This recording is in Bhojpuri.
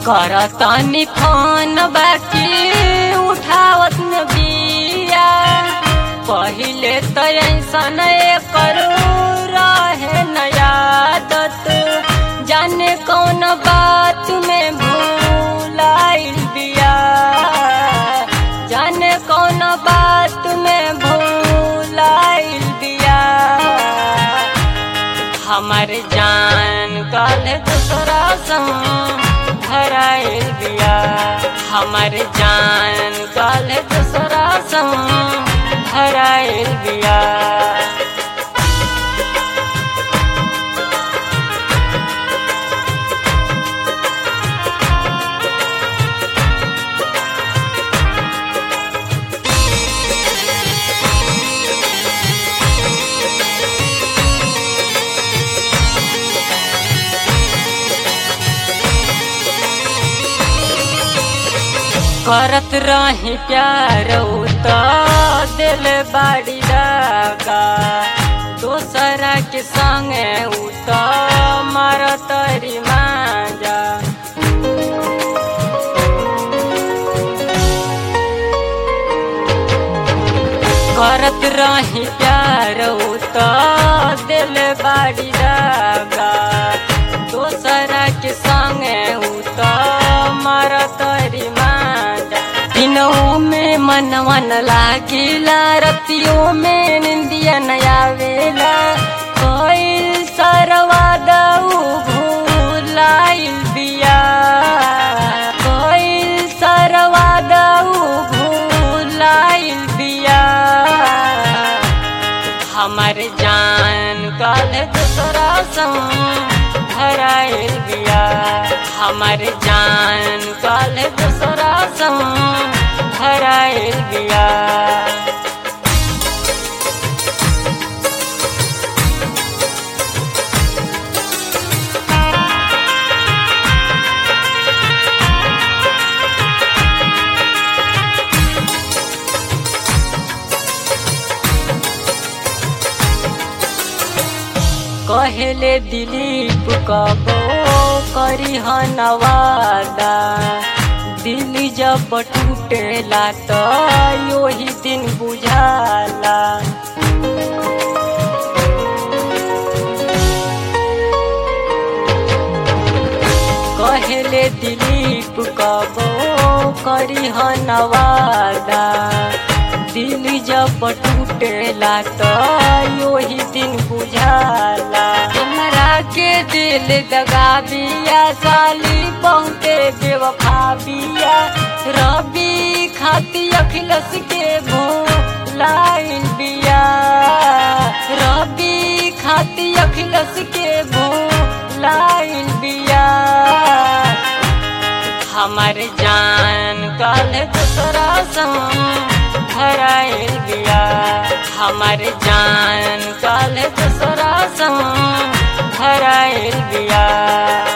करतानी फोन बाकी उठावत न बिया पहिले त ऐसन करू रहे नया आदत जाने कौन बात में भूलाइल बिया जाने कौन बात में भूलाइल बिया हमर जान कल दूसरा संग धराइल बिया हमर जान कल दूसरा संग धराइल बिया करत रही प्यार त दिल बाड़ी लगा दोसरा के संगे उ त मारत मांजा करत रही प्यार त दिल बाड़ी लगा दोसरा के संगे उ त मारत मांजा दिनों में मनवन लागिला रतियों में निंदिया नया वेला कोई सरवा दऊ भूलाइल बिया कोई सरवा दऊ भूलाइल बिया हमर जान कल दूसरा संग धराइल बिया हमर जान कल दूसरा संग धराइल बिया कहेले दिलीप कबो करी नवादा दिल जब टूटेला त योही दिन बुझाला कहेले दिलीप कबो करी नवादा दिल जब टूटेला त योही दिन बुझाला हमरा के दिल दगा बिया साली बहुते बेवफा बिया रबी खाती अखिलस के भूलाइल बिया रबी खाती अखिलस के भूलाइल बिया हमर जान कल दूसरा संग धराइल बिया हमर जान कल दूसरा संग धराइल बिया